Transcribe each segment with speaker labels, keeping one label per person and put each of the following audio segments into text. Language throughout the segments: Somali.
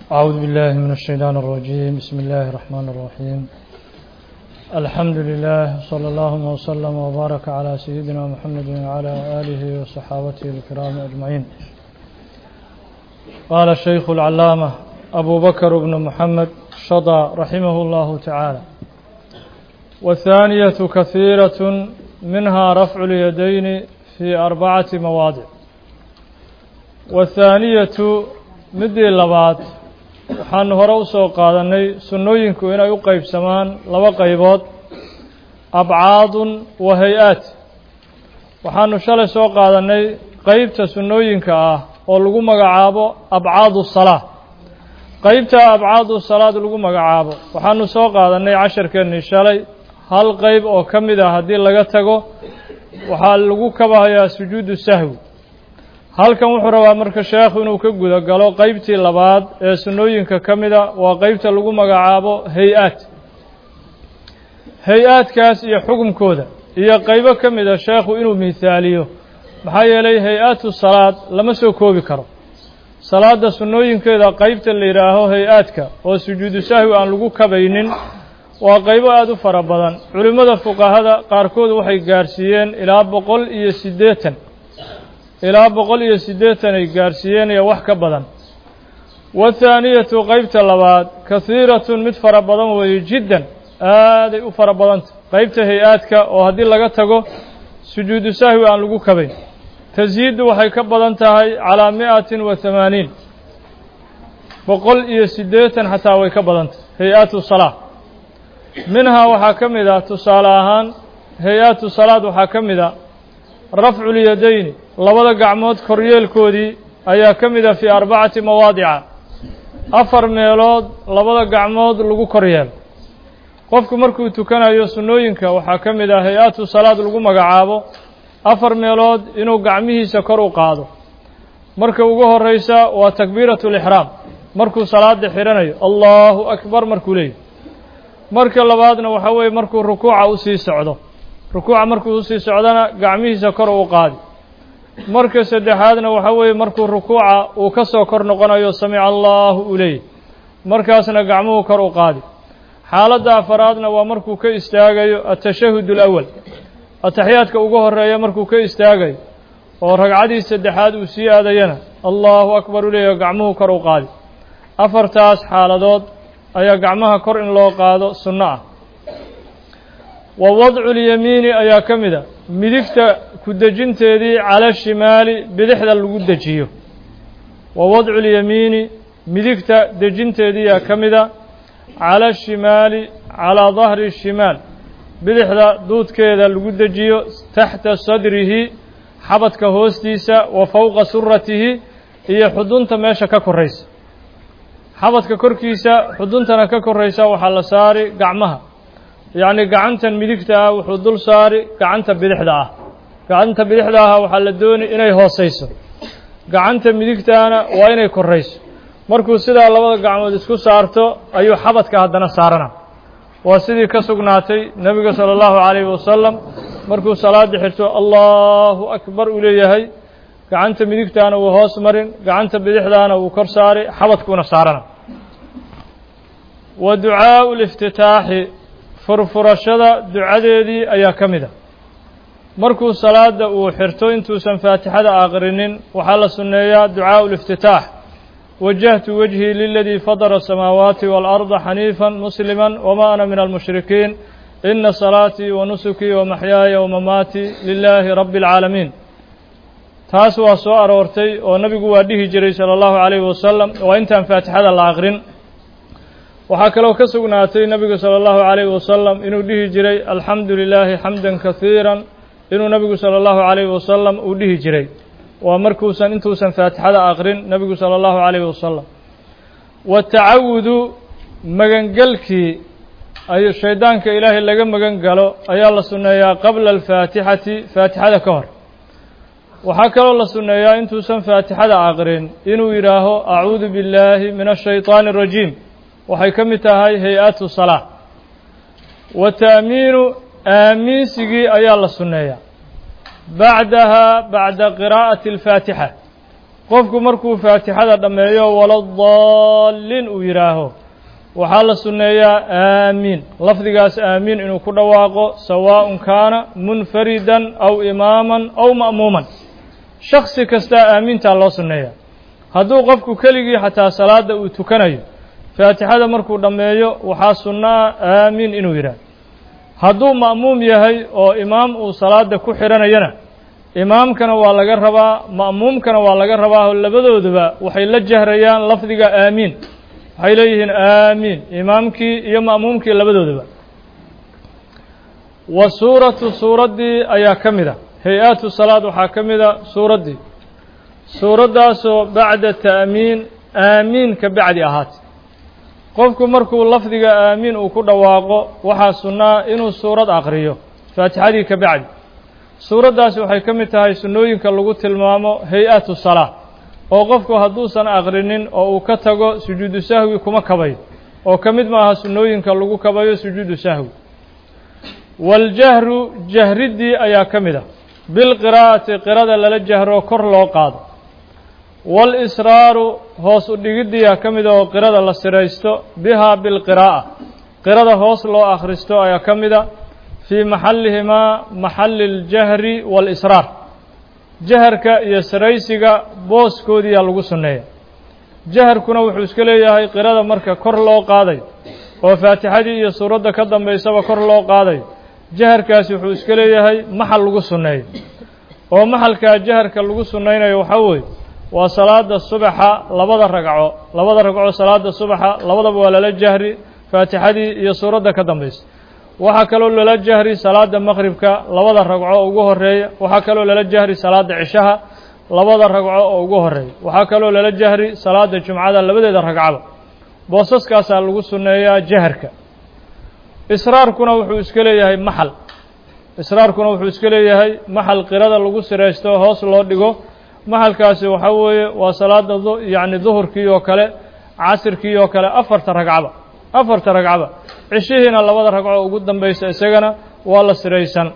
Speaker 1: أعوذ بالله من الشيطان الرجيم بسم الله الرحمن الرحيم الحمد لله صلى الله وسلم وبارك على سيدنا محمد وعلى آله وصحابته الكرام أجمعين قال الشيخ العلامة أبو بكر بن محمد شضى رحمه الله تعالى والثانية كثيرة منها رفع اليدين في أربعة مواضع والثانية midii labaad waxaanu hore u soo qaadanay sunnooyinku inay u qeybsamaan laba qaybood abcaadun wa hay-aat waxaanu shalay soo qaadanay qeybta sunnooyinka ah oo lagu magacaabo abcaadu salaa qeybta abcaadu salaad lagu magacaabo waxaanu soo qaadanay casharkeennii shalay hal qeyb oo ka mid ah haddii laga tago waxaa lagu kabahayaa sujuudu sahwi halkan wuxuu rabaa marka sheekhu inuu ka guda galo qeybtii labaad ee sunnooyinka ka mida waa qeybta lagu magacaabo hay-aad hay-aadkaas iyo xukunkooda iyo qeybo ka mida sheekhu inuu mihaaliyo maxaa yeelay hay-aatu salaad lama soo koobi karo salaadda sunnooyinkeeda qeybta la yidhaaho hay-aadka oo sujuudu sahwi aan lagu kabaynin waa qeybo aada u fara badan culimmada fuqahada qaarkood waxay gaarsiiyeen ilaa boqol iyo siddeetan ilaa boqol iyo siddeetan ay gaarsiiyeen iyo wax ka badan wathaaniyatu qeybta labaad kahiiratun mid fara badan weeye jiddan aaday u fara badanta qeybta hay-aadka oo haddii laga tago sujuudu sahwi aan lagu kabayn tasyiiddu waxay ka badan tahay calaa mi'atin wa hamaaniin boqol iyo siddeetan xataa way ka badantah hay-aatu salaa minhaa waxaa ka mid ah tusaale ahaan hay-aatu salaad waxaa ka mid a rafculyadayni labada gacmood koryeelkoodii ayaa ka mid a fii arbacati mawaadica afar meelood labada gacmood lagu koryeelo qofku markuu tukanayo sunnooyinka waxaa ka mid ah hay-aatu salaad lagu magacaabo afar meelood inuu gacmihiisa kor u qaado marka ugu horreysa waa takbiiratu lixraam markuu salaada xidhanayo allahu akbar markuu leeyahy marka labaadna waxaa weeye markuu rukuuca usii socdo rukuuca markuu usii socdona gacmihiisa kor u qaadi marka saddexaadna waxaa weeye markuu rukuuca uu ka soo kor noqonayo samica allahu uu leeyahy markaasna gacmuhu kor u qaadi xaaladda afaraadna waa markuu ka istaagayo atashahud alawal ataxiyaadka ugu horeeya markuu ka istaagayo oo ragcadii saddexaad uu sii aadayana allahu akbar u leeyahy gacmuhu kor u qaadi afartaas xaaladood ayaa gacmaha kor in loo qaado sunno ah wa wadcu lyamiini ayaa ka mid a midigta ku dejinteedii cala shimaali bidixda lagu dejiyo wa wadcu lyamiini midigta dejinteediiyaa ka mid a cala shimaali calaa dahri shimaal bidixda duudkeeda lagu dejiyo taxta sadrihi xabadka hoostiisa wa fowqa suratihi iyo xudunta meesha ka koraysa xabadka korkiisa xuduntana ka koraysa waxaa la saari gacmaha yacni gacantan midigta ah wuxuu dul saari gacanta bidixda ah gacanta bidixda ah waxaa la doonay inay hoosayso gacanta midigtaana waa inay korayso markuu sidaa labada gacmood isku saarto ayuu xabadka haddana saarana waa sidii ka sugnaatay nebiga sala allahu calayhi wasalam markuu salaada xirto allahu akbar uu leeyahay gacanta midigtaana wuu hoos marin gacanta bidixdaana wuu kor saari xabadkuuna saarana wa ducaau liftitaaxi furfurashada ducadeedii ayaa ka mid a markuu salaada uu xirto intuusan faatixada aqrinin waxaa la sunneeyaa ducaau liftitaax wajahtu wejhii liladii fadara asamaawaati waalarda xaniifan muslima wama ana min almushrikiin ina salaatii wa nusukii wa maxyaaya wa mamaatii lilaahi rabbi alcaalamiin taas waa soo aroortay oo nabigu waa dhihi jiray sala allahu calayhi wasalam waa intaan faatixada la aqrin waxaa kaloo ka sugnaatay nebigu sala allahu calayhi wasalam inuu dhihi jiray alxamdu lilaahi xamdan kahiiran inuu nebigu sala allahu calayhi wasalam uu dhihi jiray waa markuusan intuusan faatixada aqrin nebigu sala allahu calayhi wasalam watacawudu magangelkii ay shaydaanka ilaahay laga magan galo ayaa la sunneeyaa qabla alfaatixati faatixada ka hor waxaa kaloo la sunneeyaa intuusan faatixada aqrin inuu yidhaaho acuudu billaahi min ashayطaani arajiim waxay ka mid tahay hay-atu salaa wa ta'miinu aamiinsigii ayaa la sunneeyaa bacdaha bacda qiraa'ati alfaatixa qofku markuu faatixada dhammeeyo waladaalliin uu yidhaaho waxaa la sunneeyaa aamiin lafdigaas aamiin inuu ku dhawaaqo sawaaءun kaana munfaridan aw imaaman aw ma'muuman shaksi kastaa aamiintaa loo sunneeyaa hadduu qofku keligii xataa salaadda uu tukanayo faatixada markuu dhammeeyo waxaa sunno ah aamiin inuu yidhaah hadduu ma'muum yahay oo imaam uu salaada ku xidhanayana imaamkana waa laga rabaa ma'muumkana waa laga rabaa oo labadooduba waxay la jahrayaan lafdiga aamiin waxay leeyihiin aamiin imaamkii iyo ma'muumkii labadooduba wa suuratu suuraddii ayaa ka mid a hay-aatu salaad waxaa ka mid a suuraddii suuraddaasoo bacda ta'miin aamiin ka bacdi ahaatay qofku markuu lafdiga aamiin uu ku dhawaaqo waxaa sunnaa inuu suurad aqriyo faatixadii ka bacdi suuraddaasi waxay ka mid tahay sunnooyinka lagu tilmaamo hay-atu salaa oo qofku hadduusan aqrinin oo uu ka tago sujuudu sahwi kuma kabayo oo ka mid maaha sunnooyinka lagu kabayo sujuudu sahwi waاljahru jahriddii ayaa ka mid ah bilqiraa'ati qirada lala jahro kor loo qaado waalisraaru hoos u dhigiddiyaa ka mid ah oo qirada la siraysto bihaa bilqiraa'a qirada hoos loo akhristo ayaa ka mid a fii maxallihimaa maxalli اljahri waalisraar jaharka iyo saraysiga booskoodiyaa lagu sunneeya jaharkuna wuxuu iska leeyahay qirada marka kor loo qaadayo oo faatixadii iyo suuradda ka dambaysaba kor loo qaadayo jaharkaasi wuxuu iska leeyahay maxal lagu sunneeyo oo maxalkaa jaharka lagu sunnaynayo waxaa weeye waa salaada subaxa labada ragco labada ragco salaada subaxa labadaba waa lala jahri faatixadii iyo suuradda ka dambaysa waxaa kaloo lala jahri salaada maqribka labada ragco ugu horeeya waxaa kaloo lala jahri salaada cishaha labada ragco oo ugu horeeya waxaa kaloo lala jahri salaada jumcada labadeeda ragcaba boosaskaasaa lagu sunneeyaa jaharka israarkuna wuxuu iska leeyahay maxal israarkuna wuxuu iska leeyahay maxal qirada lagu siraysto hoos loo dhigo maxalkaasi waxaa weeye waa salaada yacni duhurkii oo kale casirkii oo kale afarta ragcaba afarta ragcaba cishihiina labada ragco ugu dambaysa isagana waa la siraysan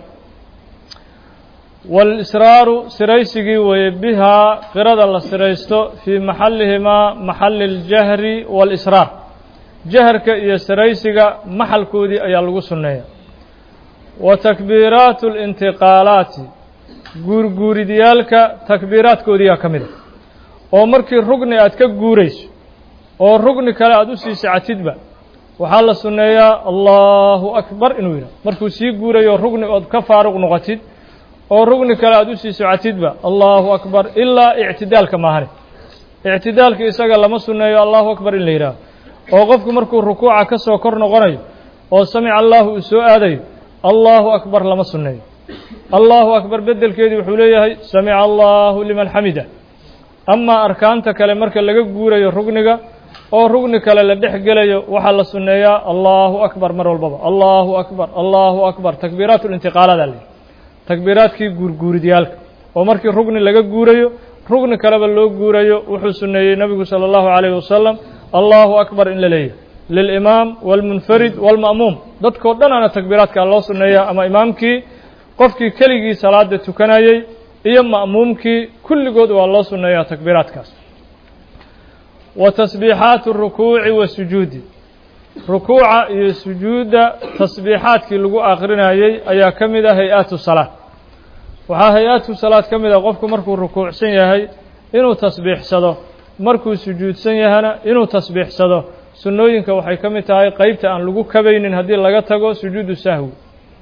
Speaker 1: waalisraaru siraysigii weeye bihaa qirada la siraysto fii maxallihimaa maxalli اljahri waalisraar jaharka iyo siraysiga maxalkoodii ayaa lagu sunneeya wa takbiiraatu اlintiqaalaati guurguuridyaalka takbiiraadkoodiyaa ka mid a oo markii rugni aad ka guurayso oo rugni kale aad u sii sacatidba waxaa la sunneeyaa allahu akbar inuu yidhah markuu sii guurayo rugni ood ka faaruq noqotid oo rugni kale aad u sii socotidba allahu akbar ilaa ictidaalka maahane ictidaalka isaga lama sunneeyo allahu akbar in la yidhaaho oo qofku markuu rukuuca ka soo kor noqonayo oo samica allahu uu soo aadayo allahu akbar lama sunneeyo allahu akbar beddelkeedii wuxuu leeyahay samica allahu liman xamida amaa arkaanta kale marka laga guurayo rugniga oo rugni kale la dhex gelayo waxaa la sunneeyaa allahu akbar mar walbaba allahu akbar allahu akbar takbiiraat lintiqaaladaa leeyahy takbiiraadkii guurguuridyaalka oo markii rugni laga guurayo rugni kaleba loo guurayo wuxuu sunneeyey nebigu sala allahu calayhi wasalam allahu akbar in la leeyahy lilimaam waalmunfarid waalma'muum dadkao dhan ana takbiiraadkaa loo sunneeyaa ama imaamkii qofkii keligii salaada tukanayey iyo ma'muumkii kulligood waa loo sunneeyaa takbiiraadkaas wa tasbiixaatu rukuuci wa sujuudi rukuuca iyo sujuudda tasbiixaadkii lagu akrinayey ayaa ka mid ah hay-aatu salaad waxaa hay-aatu salaad ka mid ah qofku markuu rukuucsan yahay inuu tasbiixsado markuu sujuudsan yahana inuu tasbiixsado sunnooyinka waxay ka mid tahay qeybta aan lagu kabaynin haddii laga tago sujuudu sahwi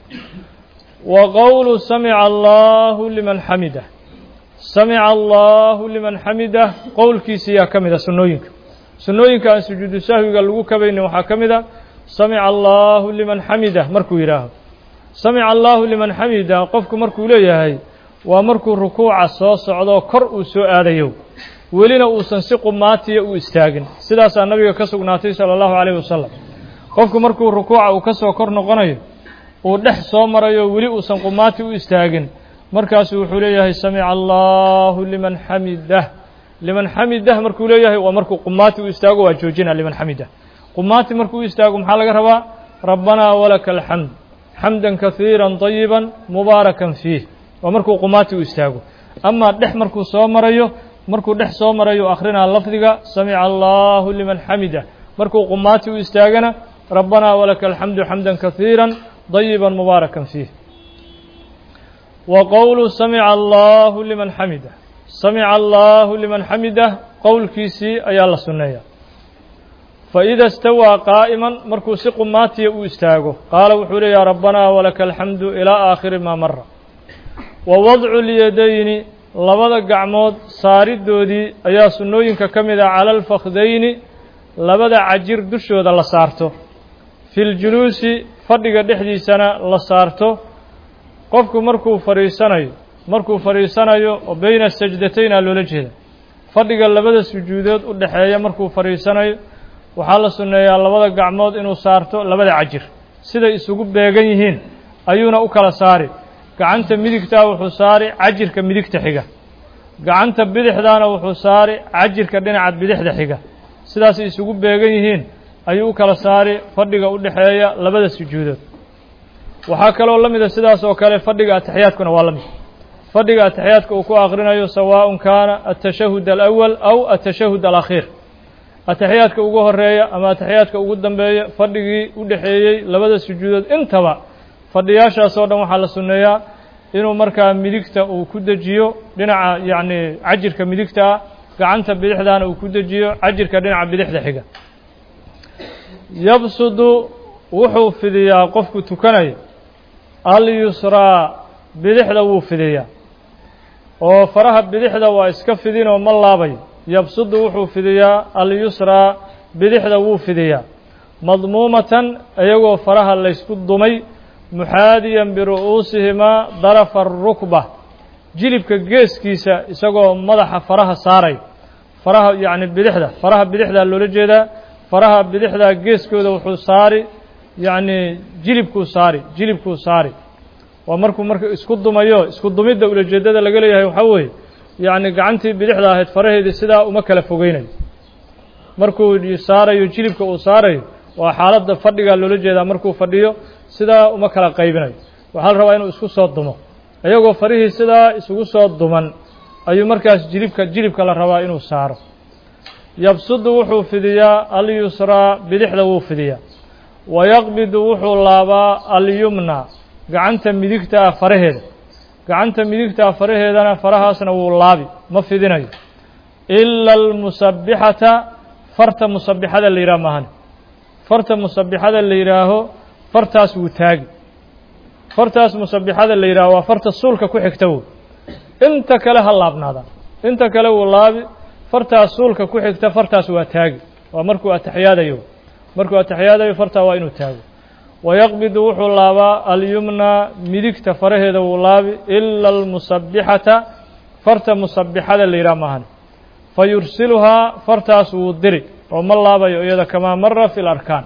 Speaker 1: wa qowlu samica allahu liman xamidah samica allahu liman xamidah qowlkiisiyaa ka mid a sunnooyinka sunnooyinka aan sujuudu sahwiga lagu kabaynin waxaa ka mid a samica allahu liman xamidah markuu yidhaaho samica allahu liman xamidah qofku markuu leeyahay waa markuu rukuuca soo socdo kor uu soo aadayo welina uusan si qumaatiya u istaagin sidaasaa nabiga ka sugnaatay sala allahu calayhi wasalam qofku markuu rukuuca uu ka soo kor noqonayo uu dhex soo marayo weli uusan qumaati u istaagin markaasuu wuxuu leeyahay samica allahu liman xamidah liman xamidah markuu leeyahay waa markuu qumaati u istaago waa joojina liman xamidah qumaati markuu u istaago maxaa laga rabaa rabbanaa walaka alxamd xamdan kahiira طayiba mubaarakan fiih waa markuu qumaati u istaago amaa dhex markuu soo marayo markuu dhex soo marayuu akhrinaa lafdiga samica allahu liman xamida markuu qumaati u istaagana rabbanaa walaka alxamdu xamda kahiira dayiba mubaarakan fiih wa qowlu samica allahu liman xamida samica allahu liman xamida qowlkiisii ayaa la sunneeya faida istawaa qaa'iman markuu si qumaatiya u istaago qaala wuxuu leeyaha rabbanaa walaka alxamdu ilaa aakhiri maa mara wa wadcu lyadayni labada gacmood saaridoodii ayaa sunnooyinka ka mid ah cala alfakdayni labada cajir dushooda la saarto fi ljuluusi fadhiga dhexdiisana la saarto qofku markuu fadhiisanayo markuu fadhiisanayo oo beyna sajdatayn aa loola jeeda fadhiga labada sujuudood u dhexeeya markuu fadhiisanayo waxaa la sunneeyaa labada gacmood inuu saarto labada cajir siday isugu beegan yihiin ayuuna u kala saari gacanta midigtaa wuxuu saari cajirka midigta xiga gacanta bidixdaana wuxuu saari cajirka dhinaca bidixda xiga sidaasay isugu beegan yihiin ayuu u kala saari fadhiga u dhexeeya labada sujuudood waxaa kaloo la mida sidaas oo kale fadhiga ataxiyaadkuna waa la mid fadhiga ataxiyaadka uu ku akhrinayo sawaaءun kaana atashahud alأwal aw atashahud alakhiir ataxiyaadka ugu horeeya ama ataxiyaadka ugu dambeeya fadhigii u dhexeeyey labada sujuudood intaba fadhiyaashaas oo dhan waxaa la sunneeyaa inuu markaa midigta uu ku dejiyo dhinaca yacni cajirka midigta ah gacanta bidixdaana uu ku dejiyo cajirka dhinaca bidixda xiga yabsudu wuxuu fidiyaa qofku tukanaya alyusraa bidixda wuu fidiyaa oo faraha bidixda waa iska fidinoo ma laabayo yabsudu wuxuu fidiyaa alyusraa bidixda wuu fidiyaa madmuumatan iyagoo faraha laysku dumay muxaadiyan biru'uusihimaa darafa arukba jilibka geeskiisa isagoo madaxa faraha saaray faraha yacni bidixda faraha bidixdaa loola jeedaa faraha bidixdaa geeskooda wuxuu saari yacni jilibkuu saari jilibkuu saari waa markuu marka isku dumayo isku dumidda ulajeeddada laga leeyahay waxaa weeye yacni gacantii bidixda ahayd faraheedii sidaa uma kala fogeynayo markuu saarayo jilibka uu saarayo waa xaaladda fadhigaa loola jeedaa markuu fadhiyo sidaa uma kala qaybinayo waxaa la rabaa inuu isku soo dumo iyagoo farihii sidaa isugu soo duman ayuu markaas jilibka jilibka la rabaa inuu saaro yabsudu wuxuu fidiyaa alyusraa bidixda wuu fidiyaa wayaqbidu wuxuu laabaa alyumna gacanta midigta ah faraheeda gacanta midigta ah faraheedana farahaasna wuu laabi ma fidinayo ila almusabbixata farta musabbixada la yidhaha maahane farta musabbixada la yidhaaho fartaas wuu taagi fartaas musabbixada la yidhaaho waa farta suulka ku xigta woy inta kale ha laabnaada inta kale wuu laabi fartaas suulka ku xigta fartaas waa taagi waa markuu ataxiyaadayo markuu ataxiyaadayo fartaa waa inuu taago wayaqbidu wuxuu laabaa alyumna midigta faraheeda wuu laabi ila almusabbixata farta musabbixada la yidhaha maahan fa yursiluhaa fartaas wuu diri oo ma laabayo iyada kamaa mara fi larkaan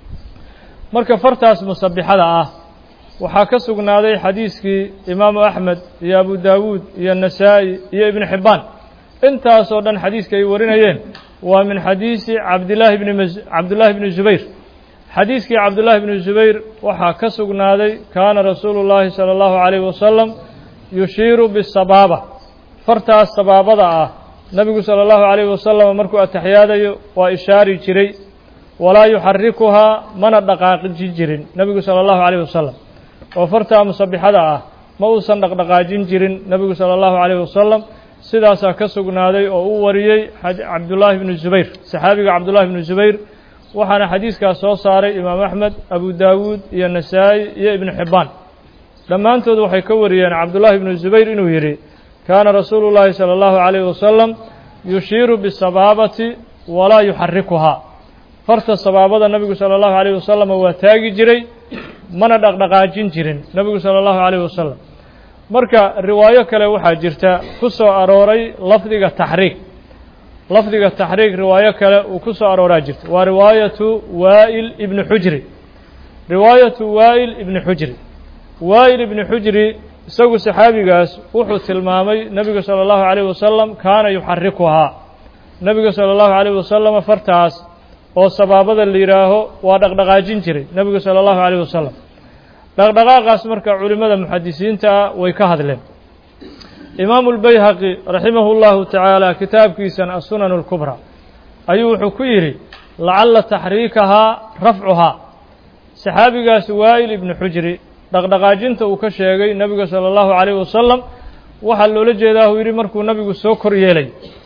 Speaker 1: marka fartaas musabbixada ah waxaa ka sugnaaday xadiiskii imaamu axmed iyo abu daawuud iyo nasaa'i iyo ibnu xibbaan intaasoo dhan xadiiska ay warinayeen waa min xadiisi cabdillaahi bni m cabdullaahi bni zubayr xadiiskii cabdullaahi bni zubayr waxaa ka sugnaaday kaana rasuulu llaahi sala allahu calayhi wasalam yushiiru bisabaaba fartaas sabaabada ah nebigu sala allahu calayhi wasalam markuu ataxiyaadayo waa ishaari jiray walaa yuxarikuhaa mana dhaqaaqiji jirin nebigu sala allahu calayhi wasalam oo fartaa musabbixada ah ma uusan dhaqdhaqaajin jirin nebigu sala allahu calayhi wasalam sidaasaa ka sugnaaday oo u wariyey cabdullaahi bnu zubayr saxaabiga cabdullaahi bnu zubayr waxaana xadiiskaas soo saaray imaam axmed abu daawuud iyo nasaa'i iyo ibnu xibbaan dhammaantood waxay ka wariyeen cabdullaahi bnu zubayr inuu yidhi kaana rasuulu llaahi sala allahu calayhi wasalam yushiiru bisabaabati walaa yuxarikuhaa farta sabaabada nebigu sala allahu calayhi wasalam waa taagi jiray mana dhaqdhaqaajin jirin nebigu sala allahu calayhi wasalam marka riwaayo kale waxaa jirta ku soo arooray lafdiga taxriik lafdiga taxriik riwaayo kale uu ku soo arooraa jirta waa riwaayatu waa'il ibni xujri riwaayatu waa'il ibni xujri waa'il ibni xujri isagu saxaabigaas wuxuu tilmaamay nebigu sala allahu calayhi wasalam kaana yuxarikuhaa nebigu sala allahu calayhi wasalam fartaas oo sabaabada la yidhaaho waa dhaqdhaqaajin jiray nebigu sala allahu calayhi wasalam dhaqdhaqaaqaas marka culimmada muxadisiinta ah way ka hadleen imaamu lbayhaqi raximahu llahu tacaala kitaabkiisan asunan اlkubra ayuu wuxuu ku yidhi lacalla taxriikahaa rafcuhaa saxaabigaas waa'il ibnu xujri dhaqdhaqaajinta uu ka sheegay nebiga sala allahu calayh wasalam waxaa loola jeedaa uu yidhi markuu nebigu soo kor yeelay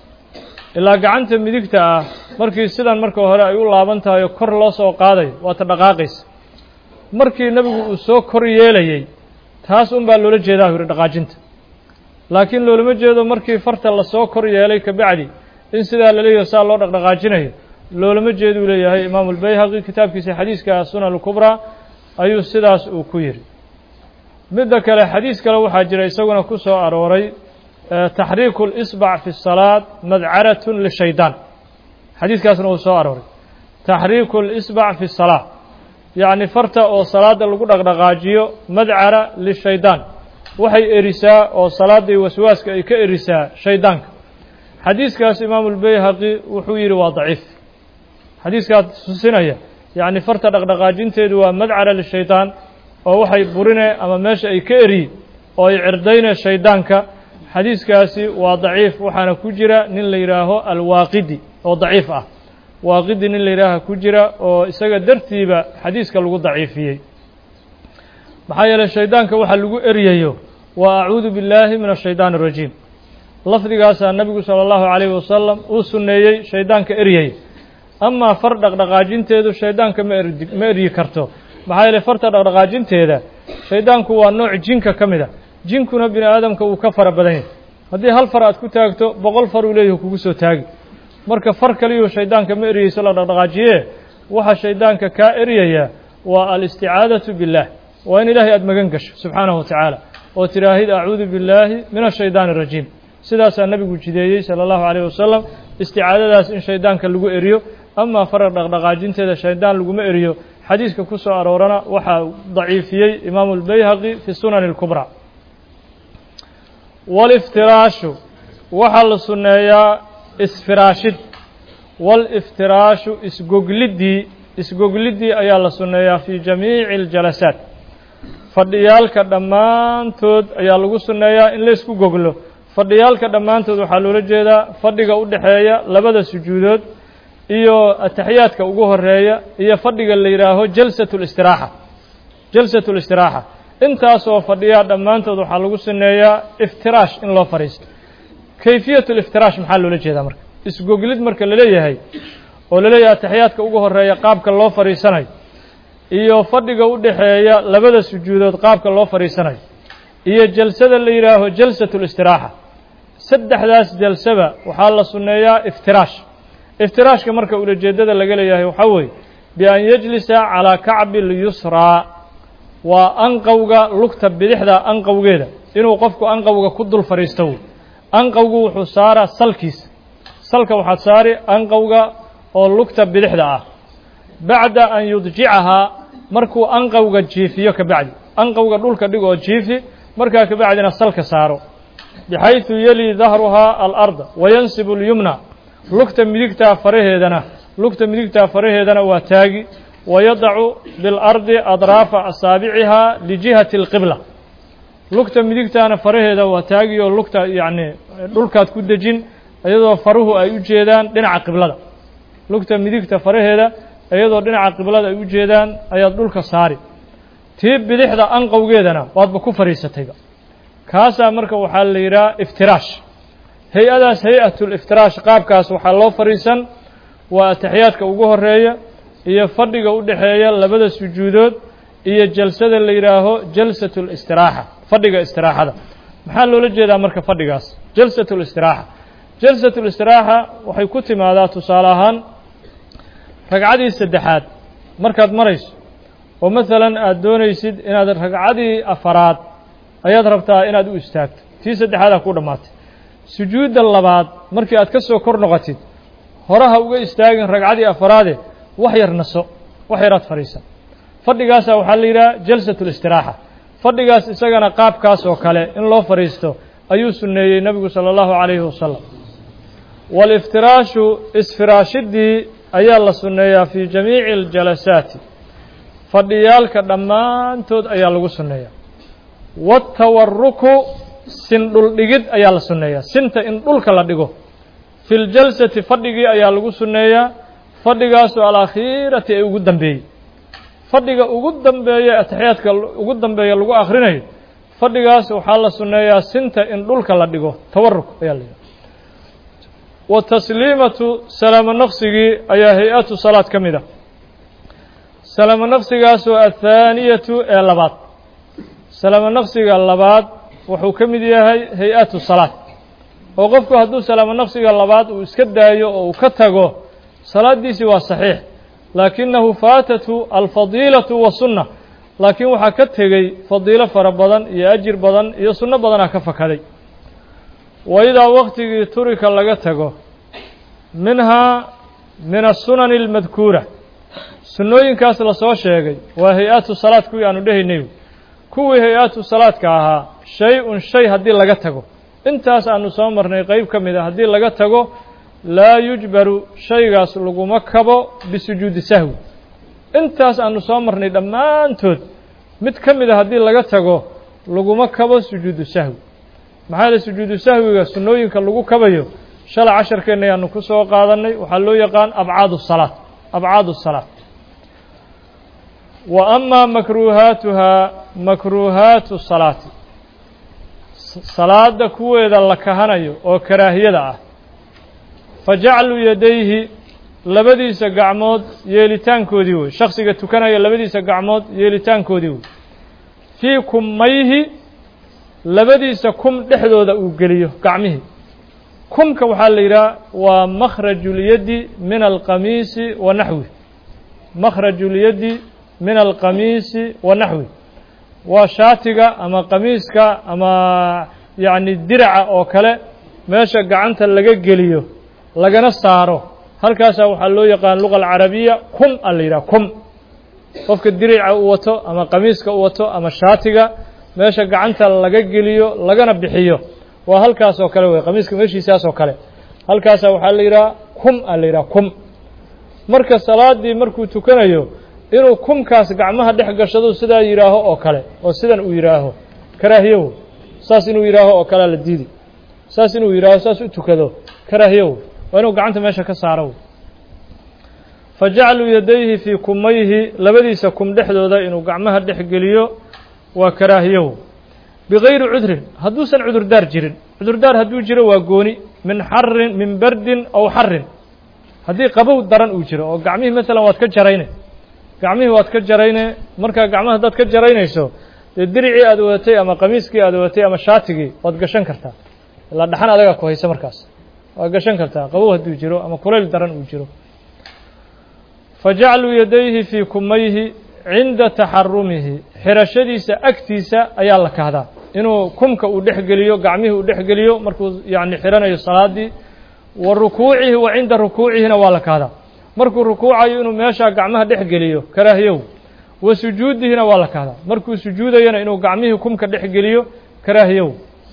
Speaker 1: ilaa gacanta midigta ah markii sidan marka hore ay u laaban tahay oo kor loo soo qaadayo waata dhaqaaqaysa markii nebigu uu soo kor yeelayey taas un baa loola jeedaa uu yidhi dhaqaajinta laakiin loolama jeedo markii farta lasoo kor yeelay kabacdi in sidaa laleeyaho saa loo dhaqdhaqaajinayo loolama jeeduu leeyahay imaamu lbayhaqi kitaabkiisa xadiiska sunan alkubraa ayuu sidaas uu ku yidhi midda kale xadiis kale waxaa jira isaguna ku soo arooray taxriiku اlisbac fi الsalaad madcaratun lishaydaan xadiiskaasna uu soo arooray taxriiku اlisbac fi الsalaa yacni farta oo salaada lagu dhaqdhaqaajiyo madcara lishaydaan waxay erisaa oo salaaddii waswaaska ay ka erisaa shaydaanka xadiiskaas imaamu lbayhaqi wuxuu yidhi waa daciif xadiiskaas tusinaya yacni farta dhaqdhaqaajinteedu waa madcara lishaydaan oo waxay burine ama meesha ay ka eriyi oo ay cirdayne shaydaanka xadiiskaasi waa daciif waxaana ku jira nin la yidhaaho alwaaqidi oo daciif ah waaqidi nin la yidhaaha ku jira oo isaga dartiiba xadiiska lagu daciifiyey maxaa yeeley shaydaanka waxaa lagu eryayo waa acuudu billaahi min ashaydaani arajiim lafdigaasaa nebigu sala allahu calayhi wasalam uu sunneeyey shaydaanka eryay amaa far dhaqdhaqaajinteedu shaydaanka ma erdi ma eryi karto maxaa yeeley farta dhaqdhaqaajinteeda shaydaanku waa nooc jinka ka mid a jinkuna bini aadamka uu ka fara badan yahay haddii hal far aad ku taagto boqol far uu leeyahy kugu soo taagi marka far kaliyuu shaydaanka ma eryeyso la dhaqdhaqaajiye waxa shaydaanka kaa eryayaa waa alisticaadatu billaah waa in ilaahay aada magan gasho subxaanahu wa tacaala oo tidhaahid acuudu billaahi min ashaydaani arajiim sidaasaa nebigu jideeyey sala allahu calayh wasalam isticaadadaas in shaydaanka lagu eriyo amaa farar dhaqdhaqaajinteeda shaydaan laguma eriyo xadiiska ku soo aroorana waxaa daciifiyey imaamu albayhaqi fi sunani اlkubraa waliftiraashu waxaa la sunneeyaa isfiraashid waliftiraashu isgogliddii isgogliddii ayaa la sunneeyaa fii jamiici اljalasaat fadhiyaalka dhammaantood ayaa lagu sunneeyaa in laysku goglo fadhiyaalka dhammaantood waxaa loola jeedaa fadhiga u dhexeeya labada sujuudood iyo ataxiyaadka ugu horeeya iyo fadhiga la yidhaaho jalsat اlistiraaxa jalsat اlistiraaxa intaasoo fadhiyaa dhammaantood waxaa lagu sunneeyaa iftiraash in loo fadhiisto kayfiyat اliftiraash maxaa loola jeedaa marka isgoglid marka laleeyahay oo laleeyahay ataxiyaadka ugu horeeya qaabka loo fadhiisanayo iyo fadhiga u dhexeeya labada sujuudood qaabka loo fadhiisanayo iyo jalsada la yidhaaho jalsat اlistiraaxa saddexdaas jalsaba waxaa la sunneeyaa iftiraash iftiraashka marka ulajeeddada laga leeyahay waxaa weeye bian yejlisa calaa kacbi lyusraa waa anqowga lugta bidixda anqowgeeda inuu qofku anqowga ku dul fadhiisto wey anqowgu wuxuu saaraa salkiisa salka waxaad saari anqowga oo lugta bidixda ah bacda an yudjicahaa markuu anqowga jiifiyo ka bacdi anqowga dhulka dhig oo jiifi markaa ka bacdina salka saaro bixayثu yeli dahruhaa alarda wayansibu اlyumna lugta midigtaa faraheedana lugta midigtaa faraheedana waa taagi wayadacu biاlardi adraafa asaabicihaa lijihati اlqibla lugta midigtaana faraheeda waa taagi oo lugta yacni dhulkaad ku dejin iyadoo faruhu ay u jeedaan dhinaca qiblada lugta midigta faraheeda iyadoo dhinaca qiblada ay u jeedaan ayaad dhulka saari tii bidixda anqowgeedana waadba ku fadhiisatayba kaasaa marka waxaa la yidhaha iftiraash hay-adaas hay-atuliftiraash qaabkaas waxaa loo fadhiisan waa ataxiyaadka ugu horeeya iyo fadhiga u dhexeeya labada sujuudood iyo jalsada la yidhaaho jalsat اlistiraaxa fadhiga istiraaxada maxaa loola jeedaa marka fadhigaas jalsat اlistiraaxa jalsat اlistiraaxa waxay ku timaadaa tusaale ahaan ragcadii saddexaad markaad marayso oo masalan aada doonaysid inaad ragcadii afaraad ayaad rabtaa inaad u istaagto tii saddexaadaa ku dhammaatay sujuudda labaad markii aad ka soo kor noqotid horaha uga istaagin ragcadii afaraade wax yar naso wax yaraad fadhiisan fadhigaasaa waxaa la yidhaha jalsat اlistiraaxa fadhigaas isagana qaabkaas oo kale in loo fadhiisto ayuu sunneeyey nebigu salى اllahu calayhi wasalam waliftiraashu isfiraashidii ayaa la sunneeyaa fii jamiici اljalasaati fadhiyaalka dhammaantood ayaa lagu sunneeyaa waatawaruku sin dhul dhigid ayaa la sunneeyaa sinta in dhulka la dhigo fi ljalsati fadhigii ayaa lagu sunneeyaa fadhigaasoo alakhiirati ay ugu dambeeyey fadhiga ugu dambeeya ataxiyaadka ugu dambeeya lagu akhrinayo fadhigaas waxaa la sunneeyaa sinta in dhulka la dhigo tawaruk ayaa la yidhaha wa tasliimatu salaamo naqsigii ayaa hay-atu salaad ka mid ah salaamo naqsigaasoo athaaniyatu ee labaad salaamo naqsiga labaad wuxuu ka mid yahay hay-atu salaad oo qofku hadduu salaamo naqsiga labaad uu iska daayo oo uu ka tago salaaddiisii waa saxiix laakinahu faatatu alfadiilatu wasunna laakiin waxaa ka tegey fadiilo fara badan iyo ajir badan iyo sunno badanaa ka fakaday wa idaa waktigii turika laga tago minhaa min asunani almadkuura sunnooyinkaas lasoo sheegay waa hay-atu salaad kuwii aanu dhehaynay kuwii hay-atu salaadka ahaa shay-un shay haddii laga tago intaas aanu soo marnay qeyb ka mid a haddii laga tago laa yujbaru shaygaas laguma kabo bisujuudi sahwi intaas aanu soo marnay dhammaantood mid ka mid a haddii laga tago laguma kabo sujuudu sahwi maxaa yeele sujuudu sahwiga sunnooyinka lagu kabayo shalay casharkeenna ayaanu ku soo qaadannay waxaa loo yaqaan abcaadu salaad abcaadu salaad wa amaa makruuhaatuhaa makruuhaatu salaati salaada kuweeda la kahanayo oo karaahiyada ah fa jaclu yadayhi labadiisa gacmood yeelitaankoodii wey shaksiga tukanaya labadiisa gacmood yeelitaankoodii wey fii kummayhi labadiisa kum dhexdooda uu geliyo gacmihii kumka waxaa la yidhaha waa makhraju lyaddi min alqamiisi wa naxwi makhraju lyaddi min alqamiisi wa naxwi waa shaatiga ama qamiiska ama yacni diraca oo kale meesha gacanta laga geliyo lagana saaro halkaasaa waxaa loo yaqaan luga alcarabiya kum a la yidhaha kum qofka dirica u wato ama qamiiska u wato ama shaatiga meesha gacanta laga geliyo lagana bixiyo waa halkaas oo kale wey qamiiska meeshiisaas oo kale halkaasaa waxaa la yidhaha kum a la yidhaha kum marka salaadii markuu tukanayo inuu kumkaas gacmaha dhex gashado sidaa yidhaaho oo kale oo sidan uu yidhaaho karaahiyow saas inuu yidhaaho oo kalea la diidi saas inuu yidhaaho saas u tukado karaahiyow waa inuu gacanta meesha ka saaro fa jacluu yadayhi fii kumayhi labadiisa kum dhexdooda inuu gacmaha dhex geliyo waa karaahiyow bigayri cudrin hadduusan cudurdaar jirin cudurdaar hadduu jiro waa gooni min xarin min bardin aw xarin haddii qabow daran uu jiro oo gacmihii maalan waad ka jarayne gacmihii waad ka jarayne markaa gacmaha haddaad ka jaraynayso dee diricii aad wadatay ama qamiiskii aad wadatay ama shaatigii waad gashan kartaa ilaa dhaxan adagaa ku haysa markaas waad gashan kartaa qabow hadduu jiro ama kulayl daran uu jiro fa jacluu yadayhi fii kumayhi cinda taxarumihi xirashadiisa agtiisa ayaa la kahdaa inuu kumka uu dhex geliyo gacmihii uu dhex geliyo markuu yacni xiranayo salaadii wa rukuucihi wa cinda rukuucihina waa la kahdaa markuu rukuucayo inuu meeshaa gacmaha dhex geliyo karaahiyow wa sujuudihina waa la kahdaa markuu sujuudayana inuu gacmihii kumka dhex geliyo karaahiyow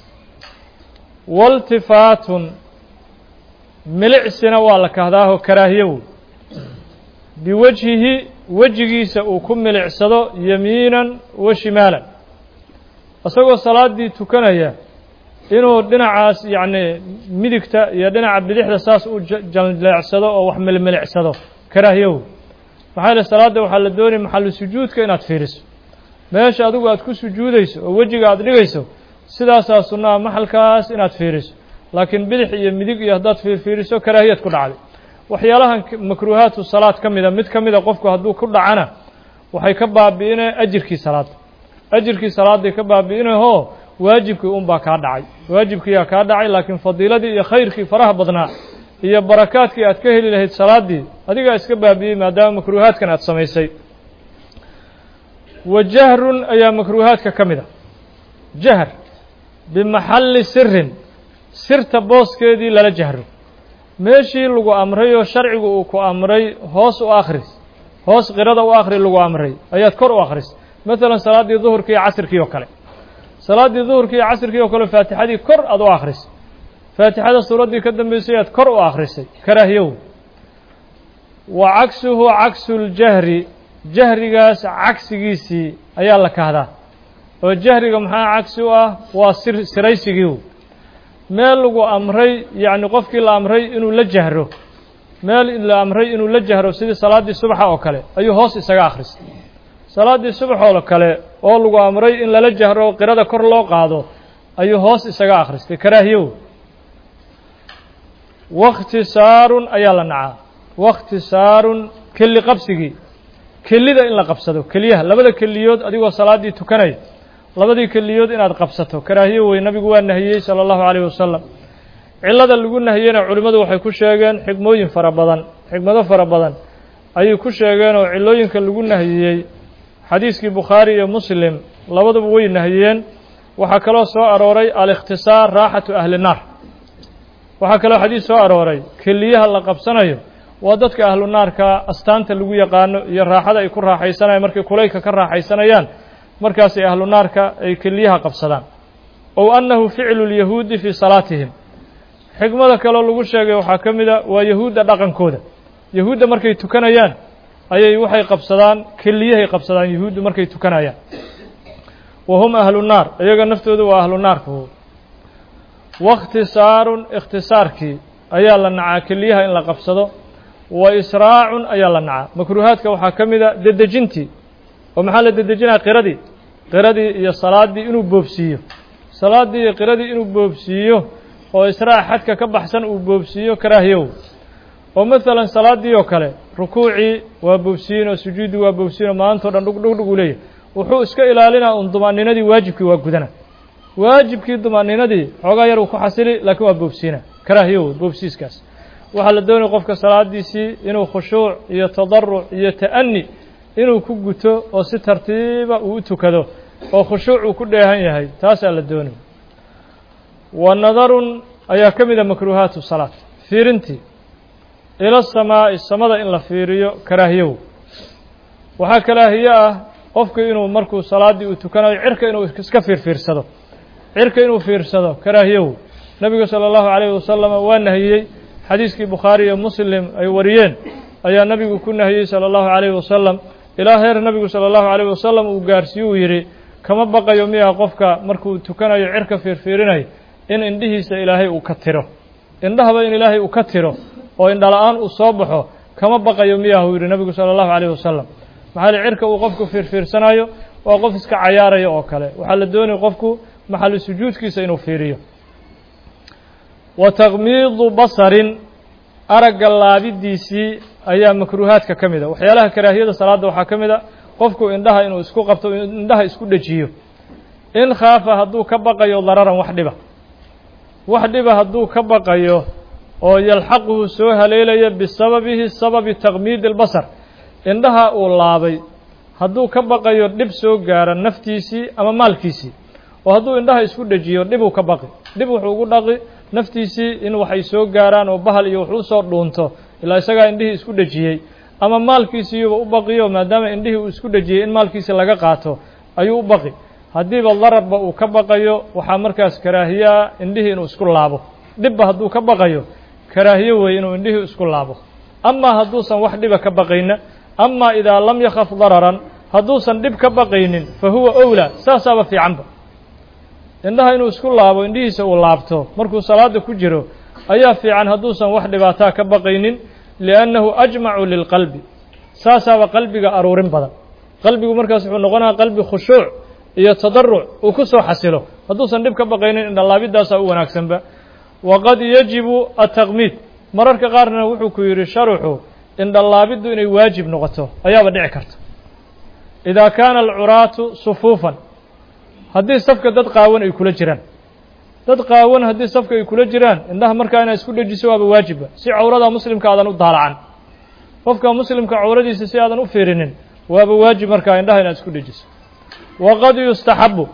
Speaker 1: waltifaatun milicsina waa la kahdaaho karaahiyow biwajhihi wejigiisa uu ku milicsado yamiinan wa shimaalan isagoo salaaddii tukanaya inuu dhinacaas yacni midigta iyo dhinaca bidixda saas u jaleecsado oo wax milmilicsado karaahiyow maxaa yeele salaadda waxaa la doonaya maxallu sujuudka inaad fiiriso meesha adigu aad ku sujuudayso oo wejiga aad dhigayso sidaasaa sunnaha maxalkaas inaad fiiriso laakiin bidix iyo midig iyo haddaad fiirfiiriso karaahiyad ku dhacday waxyaalahan makruuhaatu salaad ka mida mid ka mida qofku hadduu ku dhacana waxay ka baabi'inay ajirkii salaadda ajirkii salaadday ka baabi'inayoo waajibkii unbaa kaa dhacay waajibkiiyaa kaa dhacay laakiin fadiiladii iyo khayrkii faraha badnaa iyo barakaadkii aad ka heli lahayd salaaddii adigaa iska baabi'iyey maadaama makruuhaadkan aad samaysay wa jahrun ayaa makruuhaadka ka mid a jahr bimaxalli sirin sirta booskeedii lala jahro meeshii lagu amray oo sharcigu uu ku amray hoos u akhris hoos qirada u akhri lagu amray ayaad kor u akhris maalan salaaddii duhurkii iyo casirkii oo kale salaaddii duhurkii iyo casirkii oo kale faatixadii kor aad u akhris faatixada suuraddii ka dambeysay aad kor u akhrisay karaahiyow wa cagsuhu cagsu ljahri jahrigaas cagsigiisii ayaa la kahdaa oo jahriga maxaa cagsi u ah waa sir siraysigii meel lagu amray yacni qofkii la amray inuu la jahro meel la amray inuu la jahro sidii salaaddii subaxa oo kale ayuu hoos isaga akhristay salaaddii subaxoo kale oo lagu amray in lala jahro qirada kor loo qaado ayuu hoos isaga akhristay karaahiyow wakhtisaarun ayaa la nacaa wakhtisaarun kelli qabsigii kelida in la qabsado keliyaha labada keliyood adigoo salaaddii tukanaya labadii keliyood inaad qabsato karaahiyo wey nabigu waa nahiyey sala allahu calayhi wasalam cillada lagu nahiyeyna culimmadu waxay ku sheegeen xigmooyin fara badan xigmado fara badan ayay ku sheegeen oo cillooyinka lagu nahiyey xadiiskii bukhaari iyo muslim labaduba way nahiyeen waxaa kaloo soo arooray alikhtisaar raaxatu ahli naar waxaa kaloo xadiis soo arooray keliyaha la qabsanayo waa dadka ahlu naarka astaanta lagu yaqaano iyo raaxada ay ku raaxaysanayaan markay kulaylka ka raaxaysanayaan markaasay ahlu naarka ay keliyaha qabsadaan ow annahu ficlu lyahuudi fii salaatihim xikmada kaloo lagu sheegay waxaa ka mid a waa yahuudda dhaqankooda yahuudda markay tukanayaan ayay waxay qabsadaan keliyahay qabsadaan yahuuddu markay tukanayaan wa hum ahlu naar iyaga naftoodu waa ahlu naarka wakhtisaarun ikhtisaarkii ayaa la nacaa keliyaha in la qabsado wa israacun ayaa la nacaa makruuhaadka waxaa ka mid a dedejintii oo maxaa la dedejinaya qiradii qiradii iyo salaaddii inuu boobsiiyo salaaddii iyo qiradii inuu boobsiiyo oo israac xadka ka baxsan uu boobsiiyo karaahiyow oo masalan salaaddii oo kale rukuucii waa boobsiyin oo sujuuddii waa boobsiyin oo maantao dhan dhugdhugdhug uu leeyahy wuxuu iska ilaalinaa un dumaaninadii waajibkii waa gudana waajibkii dumaaninadii xoogaa yar uu ku xasili laakiin waa boobsiina karaahiyow boobsiiskaas waxaa la doonaya qofka salaadiisii inuu khushuuc iyo tadaruc iyo ta'ani inuu ku guto oo si tartiiba uu u tukado oo khushuuc uu ku dheehan yahay taasaa la doonaya wa nadarun ayaa ka mid a makruuhaatu salaat fiirintii ila samaa'i samada in la fiiriyo karaahiyow waxaa karaahiye ah qofku inuu markuu salaaddii uu tukanayo cirka inuu iska fiirfiirsado cirka inuu fiirsado karaahiyow nebigu sala allahu calayhi wasalama waa nahiyey xadiiskii bukhaari iyo muslim ay wariyeen ayaa nebigu ku nahiyey sala allahu calayhi wasalam ilaa heer nebigu sala allahu calayhi wasalam uu gaarsiiye uu yidhi kama baqayo miyaa qofka markuu tukanayo cirka fiirfiirinayo in indhihiisa ilaahay uu ka tiro indhahaba in ilaahay uu ka tiro oo indhala-aan uu soo baxo kama baqayo miyaah uu yidhi nebigu sala allahu calayhi wasalam maxaa li cirka uu qofku fiirfiirsanayo waa qof iska cayaaraya oo kale waxaa la doonaya qofku maxalli sujuudkiisa inuu fiiriyo wa takmiidu basarin aragga laabidiisii ayaa makruuhaadka ka mid a waxyaalaha karaahiyada salaadda waxaa ka mid a qofku indhaha inuu isku qabto indhaha isku dhejiyo in khaafa hadduu ka baqayo dararan wax dhiba wax dhiba hadduu ka baqayo oo yalxaquhu soo haleelaya bisababihi sababi takmiidi albasar indhaha uu laabay hadduu ka baqayo dhib soo gaara naftiisii ama maalkiisii oo hadduu indhaha isku dhejiyo dhibuu ka baqi dhib wuxuu ugu dhaqi naftiisii in waxay soo gaaraan oo bahal iyo wax u soo dhuunto ilaa isagaa indhihii isku dhejiyey ama maalkiisiiyuba u baqiyo maadaama indhihii uu isku dhejiyey in maalkiisi laga qaato ayuu u baqi haddiiba dararba uu ka baqayo waxaa markaas karaahiyaa indhihii inuu isku laabo dhibba hadduu ka baqayo karaahiyo weeye inuu indhihii isku laabo amaa hadduusan wax dhiba ka baqayna amaa idaa lam yakhaf dararan hadduusan dhib ka baqaynin fa huwa owlaa saasaaba fiicanba indhaha inuu isku laabo indhihiisa uu laabto markuu salaada ku jiro ayaa fiican hadduusan wax dhibaataa ka baqaynin liannahu ajmacu lilqalbi saasaaba qalbiga aruurin badan qalbigu markaas wuxuu noqonayaa qalbi khushuuc iyo tadaruc uu ku soo xasilo hadduusan dhib ka baqaynin indhalaabiddaasaa u wanaagsanba waqad yajibu ataqmiid mararka qaarna wuxuu ku yidhi sharuxu indhalaabiddu inay waajib noqoto ayaaba dhici karta idaa kaana alcuraatu sufuufan haddii safka dad qaawan ay kula jiraan dad qaawan haddii safka ay kula jiraan indhaha markaa inaad isku dhejiso waaba waajibba si cawrada muslimka aadan u daalacan qofka muslimka cawradiisa si aadan u fiirinin waaba waajib markaa indhaha inaad isku dhejiso waqad yustaxabu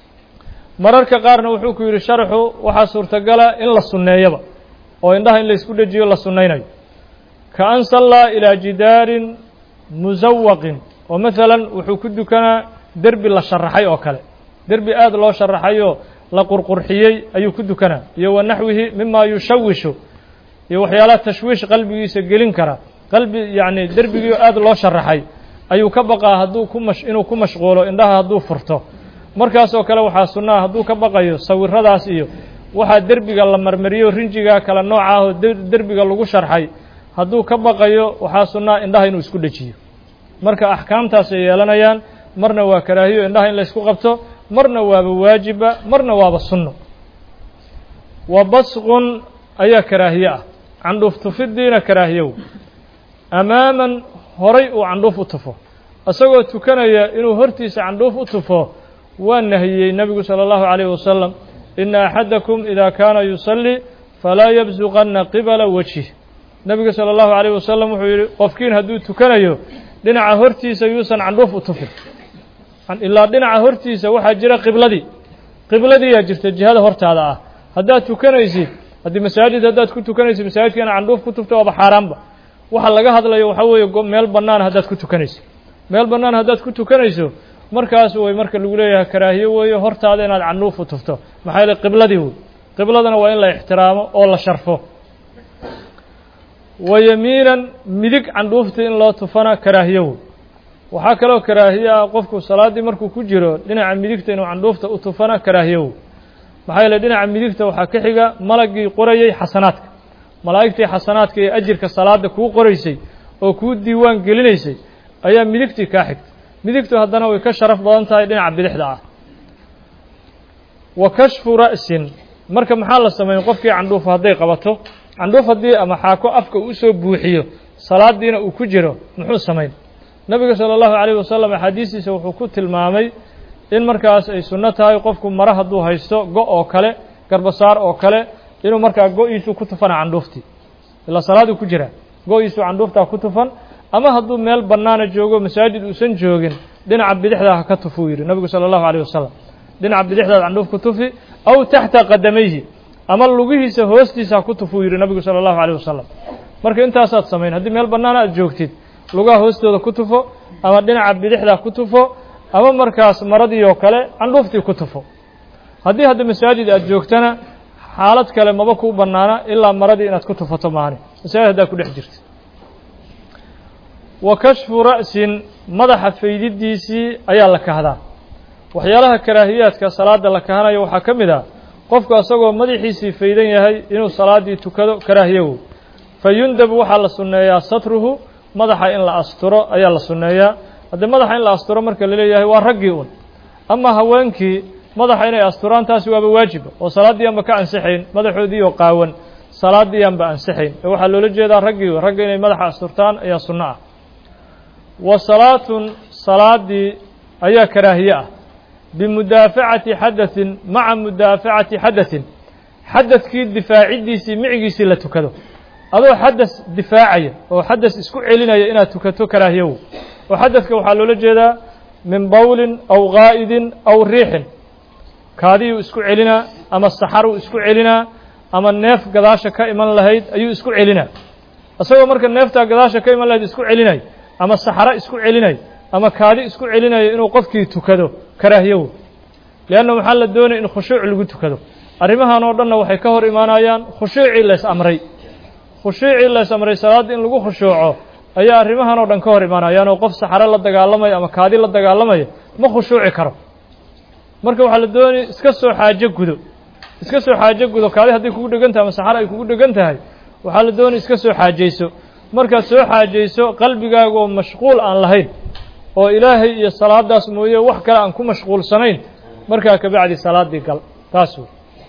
Speaker 1: mararka qaarna wuxuu ku yidhi sharxu waxaa suurtagala in la sunneeyaba oo indhaha in la isku dhejiyo la sunnaynayo ka an sallaa ilaa jidaarin musawaqin oo masalan wuxuu ku dukanaa derbi la sharaxay oo kale derbi aad loo sharaxayoo la qurqurxiyey ayuu ku dukanaa iyo wa naxwihi mima yushawishu iyo waxyaalaha tashwiish qalbigiisa gelin kara qalbi yacni derbigii aad loo sharaxay ayuu ka baqaa hadduu ku mash inuu ku mashquulo indhaha hadduu furto markaasoo kale waxaa sunnaha hadduu ka baqayo sawiradaas iyo waxaa derbiga la marmariyo rinjiga kala nooca ah oo derbiga lagu sharxay hadduu ka baqayo waxaa sunnaha indhaha inuu isku dhejiyo marka axkaamtaasay yeelanayaan marna waa karaahiyo indhaha in laysku qabto marna waaba waajiba marna waaba sunno wa basqun ayaa karaahiye ah candhuuf tufidiina karaahiyow amaaman horay uu candhuuf u tufo isagoo tukanaya inuu hortiisa candhuuf u tufo waa nahiyey nebigu salى اllahu عalayه wasalam ina axadakum ida kaana yusallii falaa yabsuqanna qibala wajih nebigu salى اllahu عalayه wasalam wuxuu yihi qofkiin hadduu tukanayo dhinaca hortiisa yuusan candhuuf u tufin ilaa dhinaca hortiisa waxaa jira qibladii qibladiiyaa jirta jihada hortaada ah haddaad tukanaysid haddii masaajid haddaad ku tukanaysid masaajidka ina candhuuf ku tufto waaba xaaraanba waxa laga hadlayo waxaa weeye meel bannaan haddaad ku tukanayso meel bannaan haddaad ku tukanayso markaas way marka lagu leeyahay karaahiye weeye hortaada inaad candhuuf u tufto maxaa yeele qibladii wey qibladana waa in la ixtiraamo oo la sharfo wa yamiinan midig candhuufta in loo tufana karaahiye wey waxaa kaloo karaahiye ah qofku salaaddii markuu ku jiro dhinaca midigta inuu candhuufta u tufana karaahiye wey maxaa yeele dhinaca midigta waxaa ka xiga malagii qorayey xasanaadka malaa'igtii xasanaadka ee ajirka salaadda kuu qoraysay oo kuu diiwaan gelinaysay ayaa midigtii kaa xigta midigtu haddana way ka sharaf badan tahay dhinaca bidixda ah wa kashfu ra'sin marka maxaa la sameyn qofkii candhuufa hadday qabato candhuuf haddii ama xaako afka uu usoo buuxiyo salaadiina uu ku jiro muxuu samayn nebiga salى اllahu عalayه wasalam axaadiistiisa wuxuu ku tilmaamay in markaas ay sunno tahay qofku mare hadduu haysto go' oo kale garbasaar oo kale inuu markaa go-iisu ku tufana candhuuftii ilaa salaaduu ku jira go-iisu candhuuftaa ku tufan ama hadduu meel bannaana joogo masaajid uusan joogin dhinaca bidixdaa ha ka tufuu yidhi nebigu salى اllahu عalيه wasalam dhinaca bidixdaad candhuuf ku tufi aw taxta qadamayhi ama lugihiisa hoostiisa ha ku tufuu yidhi nebigu salى اllahu عalيه wasalam marka intaasaad samayn haddii meel bannaana aad joogtid lugaha hoostooda ku tufo ama dhinaca bidixdaa ku tufo ama markaas maradii oo kale candhuuftii ku tufo haddii hadda masaajid aad joogtana xaalad kale maba kuu bannaana ilaa maradii inaad ku tufato maani masaajid haddaad ku dhex jirto wa kashfu ra'sin madaxa faydidiisii ayaa la kahdaa waxyaalaha karaahiyaadka salaada la kahanayo waxaa ka mid ah qofku asagoo madaxiisii faydan yahay inuu salaaddii tukado karaahiyowow fa yundabu waxaa la sunneeyaa satruhu madaxa in la asturo ayaa la sunneeyaa haddii madaxa in la asturo marka la leeyahay waa raggii un ama haweenkii madaxa inay asturaan taasi waaba waajiba oo salaaddii aanba ka ansixayn madaxoodii oo qaawan salaaddii aanba ansixayn ee waxaa loola jeedaa raggii ragga inay madaxa asturtaan ayaa sunno ah wa salaatun salaaddii ayaa karaahiye ah bimudaafacati xadaثin maca mudaafacati xadaثin xadadkii difaaciddiisii micigiisii la tukado adoo xadas difaacaya oo xadas isku celinaya inaad tukato karaahiyow oo xadadka waxaa loola jeedaa min bowlin aw gaa'idin aw riixin kaadiyuu isku celinaa ama saxaruu isku celinaa ama neef gadaasha ka iman lahayd ayuu isku celinaa isagoo marka neeftaa gadaasha ka iman lahayd isku celinay ama saxaro isku celinay ama kaadi isku celinayo inuu qofkii tukado karaahiyow leanna waxaa la doonaya in khushuuc lagu tukado arrimahan oo dhanna waxay ka hor imaanayaan khushuucii lays amray khushuucii lays amray salaadda in lagu khushuuco ayaa arrimahan oo dhan ka hor imaanayaan oo qof saxaro la dagaalamaya ama kaadi la dagaalamaya ma khushuuci karo marka waxaa la doonaya iska soo xaajo gudo iska soo xaajo gudo kaadi hadday kugu dhegan tahay ama saxaro ay kugu dhegan tahay waxaa la doonaya iska soo xaajayso markaad soo xaajayso qalbigaaga oo mashquul aan lahayn oo ilaahay iyo salaadaas mooye wax kale aan ku mashquulsanayn markaa kabacdi salaaddii gal taas wey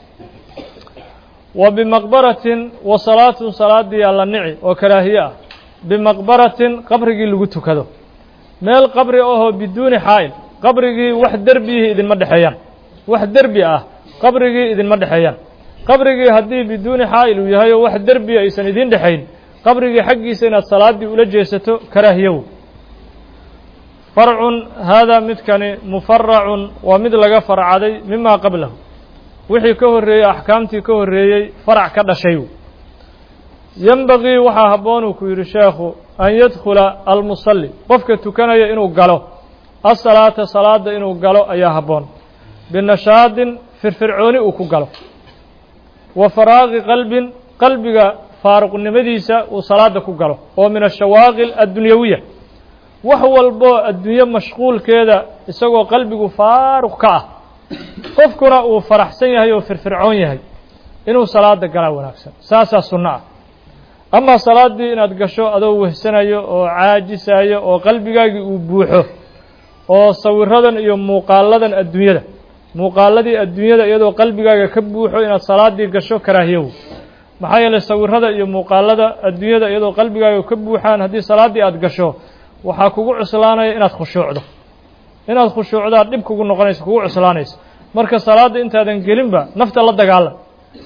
Speaker 1: wa bimaqbaratin wa salaatun salaaddii alla nici oo karaahiye ah bimaqbaratin qabrigii lagu tukado meel qabri ahoo biduuni xaa'il qabrigii wax derbiyihii idinma dhexeeyaan wax derbi ah qabrigii idinma dhexeeyaan qabrigii haddii biduuni xaa'il uu yahay oo wax derbiya aysan idiin dhexayn qabrigii xaggiisa inaad salaaddii ula jeesato karaahiyow farcun haadaa midkani mufaracun waa mid laga farcaday mima qablahu wixii ka horreeyey axkaamtii ka horreeyey farac ka dhashay yenbagii waxaa habboon uu ku yidhi sheekhu an yadkhula almusalli qofka tukanaya inuu galo asalaata salaadda inuu galo ayaa habboon binashaadin firfircooni uu ku galo wa faraaqi qalbin qalbiga faaruqnimadiisa uu salaadda ku galo oo min ashawaaqil addunyawiya wax walboo adduunye mashquulkeeda isagoo qalbigu faaruq ka ah qofkuna uu faraxsan yahay oo firfircoon yahay inuu salaada galaa wanaagsan saasaa sunno ah amaa salaaddii inaad gasho adoo wehsanayo oo caajisayo oo qalbigaagii uu buuxo oo sawiradan iyo muuqaaladan adduunyada muuqaaladii adduunyada iyadoo qalbigaaga ka buuxo inaad salaaddii gasho karaahiyow maxaa yeelay sawirada iyo muuqaalada adduunyada iyadoo qalbigaaga ka buuxaan haddii salaaddii aad gasho waxaa kugu cuslaanaya inaad khushuucdo inaad khushuucdaa dhib kugu noqonayso kugu cuslaanayso marka salaadda intaadan gelinba nafta la dagaalam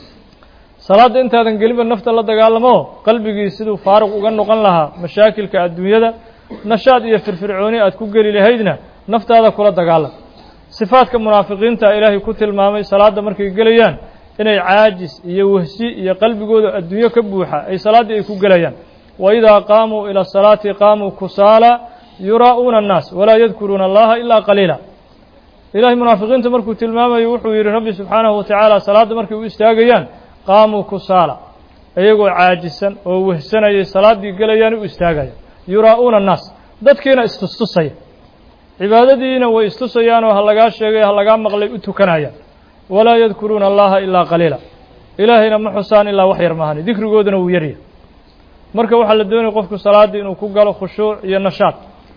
Speaker 1: salaadda intaadan gelinba nafta la dagaalamo qalbigii siduu faaruq uga noqon lahaa mashaakilka adduunyada nashaad iyo firfircooni aad ku geli lahaydna naftaada kula dagaalam sifaadka munaafiqiinta ilaahay ku tilmaamay salaadda markay gelayaan inay caajis iyo wehsi iyo qalbigooda adduunyo ka buuxa ay salaaddii ay ku gelayaan wa idaa qaamuu ila asalaati qaamuu kusaala yuraa'uuna annaas walaa yadkuruuna allaha ilaa qaliila ilahay munaafiqiinta markuu tilmaamayo wuxuu yidhi rabbi subxaanahu wa tacaala salaadda markay u istaagayaan qaamuu kusaala iyagoo caajisan oo wehsanayay salaaddii gelayaan u istaagaya yuraa'uuna annaas dadkiina istustusaya cibaadadiina way istusayaanoo ha lagaa sheegay ha lagaa maqlay u tukanayaan walaa yadkuruuna allaha ilaa qaliila ilaahayna ma xusaan ilaa wax yar maahani dikrigooduna wuu yarya marka waxaa la doonaya qofku salaaddii inuu ku galo khushuuc iyo nashaad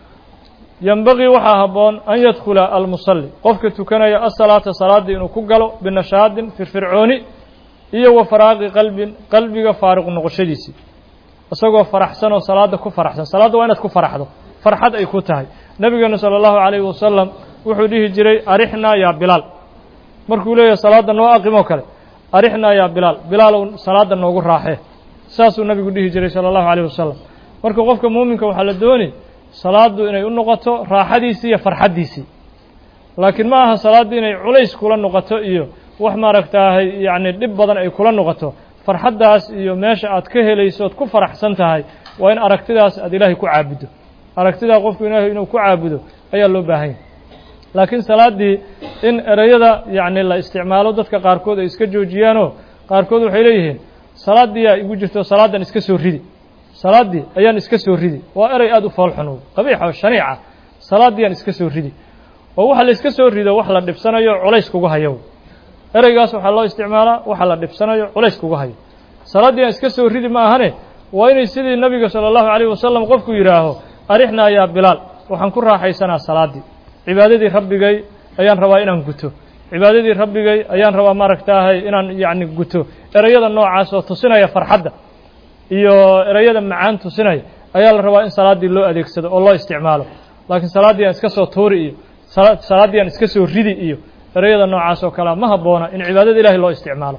Speaker 1: yenbagii waxaa habboon an yadkhula almusalli qofka tukanaya asalaata salaaddii inuu ku galo binashaadin firfircooni iyo wa faraaqi qalbin qalbiga faaruq noqoshadiisii isagoo faraxsan oo salaadda ku faraxsan salaadda waa inaad ku faraxdo farxad ay ku tahay nebigeenu sala allahu calayhi wasalam wuxuu dhihi jiray arixnaa yaa bilaal markuu leeyahay salaadda noo aqimoo kale arixnaa yaa bilaal bilaalow salaadda noogu raaxee saasuu nabigu dhihi jiray sala allahu calayh wasalam marka qofka muuminka waxaa la dooni salaaddu inay u noqoto raaxadiisii iyo farxaddiisii laakiin ma aha salaaddii inay culays kula noqoto iyo wax maaragtaahay yacni dhib badan ay kula noqoto farxaddaas iyo meesha aad ka helayso ood ku faraxsan tahay waa in aragtidaas aad ilaahay ku caabuddo aragtidaa qofku ilaahay inuu ku caabudo ayaa loo baahan yahay laakiin salaaddii in ereyada yacni la isticmaalo dadka qaarkood ay iska joojiyaanoo qaarkood waxay leeyihiin salaaddiiyaa igu jirto salaaddan iska soo ridi salaaddii ayaan iska soo ridi waa erey aada u foolxun qabiixa oo shaniica salaaddiyaan iska soo ridi oo waxa la iska soo rido wax la dhibsanayo culays kugu hayo ereygaas waxaa loo isticmaalaa waxa la dhibsanayo culays kugu hayo salaaddii aan iska soo ridi ma ahane waa inay sidii nabiga sala allahu calayh wasalam qofku yidhaaho arixnaa yaa bilaal waxaan ku raaxaysanaa salaaddii cibaadadii rabbigay ayaan rabaa inaan guto cibaadadii rabbigay ayaan rabaa maaragtaahay inaan yacni guto ereyada noocaas oo tusinaya farxadda iyo ereyada macaan tusinaya ayaa la rabaa in salaaddii loo adeegsado oo loo isticmaalo laakiin salaaddii aan iska soo tuuri iyo salaaddii aan iska soo ridi iyo ereyada noocaas oo kalea ma habboona in cibaadada ilahay loo isticmaalo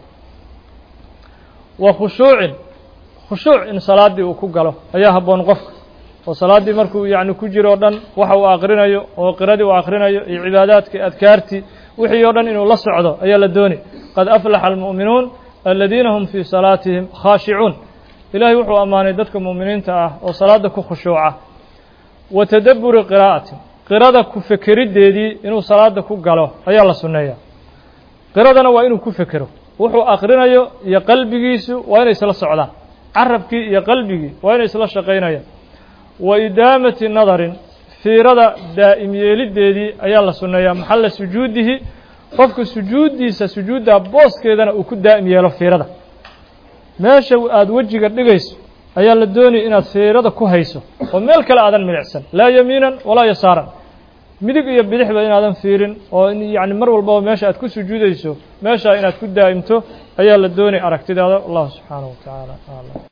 Speaker 1: wa khushuucin khushuuc in salaaddii uu ku galo ayaa habboon qofka oo salaaddii markuu yacni ku jiro o dhan waxa uu aqrinayo oo qiradii uu aqrinayo iyo cibaadaadkii adkaartii wixii oo dhan inuu la socdo ayaa la doonay qad aflaxa almu'minuun aladiina hum fii salaatihim khaashicuun ilaahay wuxuu ammaanay dadka mu'miniinta ah oo salaadda ku khushuuca wa tadabburi qiraa'ati qirada ku fekeriddeedii inuu salaadda ku galo ayaa la sunneeyaa qiradana waa inuu ku fekero wuxuu aqrinayo iyo qalbigiisu waa inay isla socdaan carabkii iyo qalbigii waa inay isla shaqaynayaan wa idaamati nadarin fiirada daa'im yeeliddeedii ayaa la sunneeyaa maxalla sujuudihi qofka sujuuddiisa sujuuddaa booskeedana uu ku daa'im yeelo fiirada meesha aada wejiga dhigayso ayaa la doonaya inaad fiirada ku hayso oo meel kale aadan milicsan laa yamiinan walaa yasaaran midig iyo bidixba inaadan fiirin oo yacni mar walbaba meesha aad ku sujuudayso meeshaa inaad ku daa'imto ayaa la doonaya aragtidaada allahu subxaanahu wa tacaala aclam